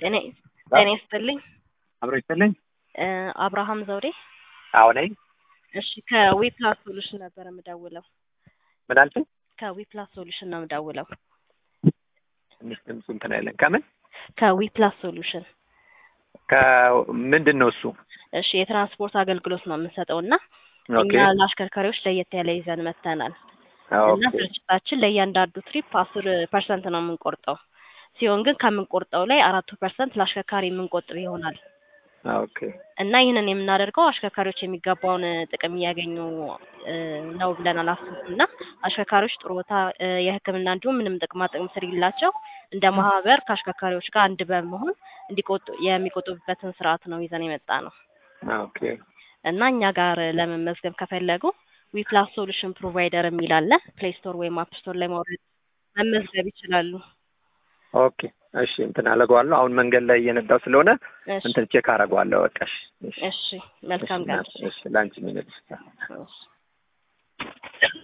ጤና ጤና ይስጥልኝ። አብሮ ይስጥልኝ። እ አብርሃም ዘውዴ። አዎ ነኝ። እሺ ከዊፕላስ ሶሉሽን ነበር የምደውለው። ምን አልሽኝ? ከዊፕላስ ሶሉሽን ነው የምደውለው። ትንሽ ድምፁ እንትን አይለን። ከምን ከዊፕላስ ሶሉሽን ከምንድን ነው እሱ? እሺ የትራንስፖርት አገልግሎት ነው የምንሰጠው እና ኦኬ እኛ ለአሽከርካሪዎች ለየት ያለ ይዘን መጥተናል እና ኦኬ ስርጭታችን ለእያንዳንዱ ትሪፕ አስር ፐርሰንት ነው የምንቆርጠው ሲሆን ግን ከምንቆርጠው ላይ አራቱ ፐርሰንት ለአሽከርካሪ የምንቆጥብ ይሆናል ኦኬ እና ይህንን የምናደርገው አሽከርካሪዎች የሚገባውን ጥቅም እያገኙ እ ነው ብለን አላስብም እና አሽከርካሪዎች ጥሩ ቦታ እ የሕክምና እንዲሁም ምንም ጥቅማ ጥቅም ስለሌላቸው እንደ ማህበር ከአሽከርካሪዎች ጋር አንድ በመሆን እንዲቆጡ የሚቆጥቡበትን ስርዓት ነው ይዘን የመጣ ነው ኦኬ እና እኛ ጋር ለመመዝገብ ከፈለጉ ዊፕላስ ሶሉሽን ፕሮቫይደር የሚል አለ ፕሌይ ስቶር ወይም አፕ ስቶር ላይ ማውረድ መመዝገብ ይችላሉ። ኦኬ እሺ እንትን አደርገዋለሁ። አሁን መንገድ ላይ እየነዳው ስለሆነ እሺ እንትን ቼክ አደርገዋለሁ። በቃ እሺ እሺ እሺ መልካም ቀን። እሺ ለአንቺ ሚነድ እሺ